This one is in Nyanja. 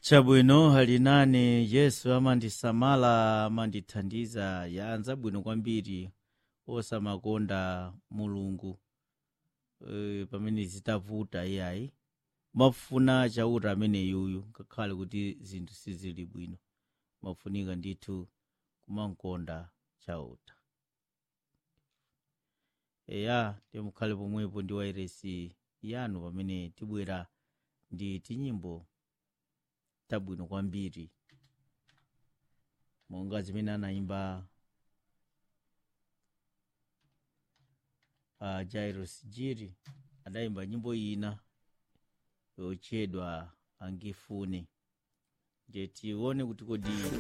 chabwino ali nane yesu amandisamala amandithandiza yanza bwino kwambiri osamakonda mulungu e, pamene zitavuta iyayi mafuna chauta amene yuyu ngakhale kuti zinthu sizili bwino mafunika ndithu kumankonda chauta eya timukhale pomwepo ndi wairesi yanu pamene tibwera ndi tinyimbo tabwino kwambiri monga zimene anayimba uh, jairos jiri adayimba nyimbo ina yotchedwa angifune ndiye tione kuti kodi